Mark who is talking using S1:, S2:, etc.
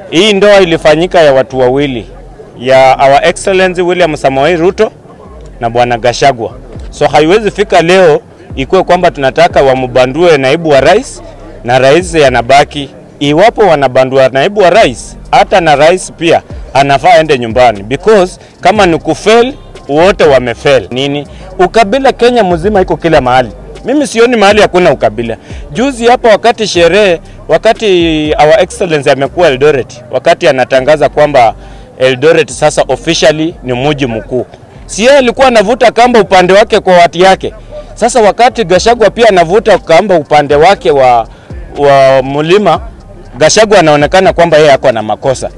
S1: Hii ndoa ilifanyika ya watu wawili, ya Our Excellency William Samoei Ruto na Bwana Gashagwa. So haiwezi fika leo ikuwe kwamba tunataka wambandue naibu wa rais na rais yanabaki. Iwapo wanabandua naibu wa rais, hata na rais pia anafaa aende nyumbani, because kama ni kufail wote wamefail. Nini ukabila Kenya mzima iko kila mahali. Mimi sioni mahali hakuna ukabila. Juzi hapa wakati sherehe, wakati our excellency amekuwa Eldoret, wakati anatangaza kwamba Eldoret sasa officially ni mji mkuu, si yeye alikuwa anavuta kamba upande wake kwa watu yake. Sasa wakati Gashagwa pia anavuta kamba upande wake wa, wa mlima, Gashagwa anaonekana kwamba yeye ako na makosa.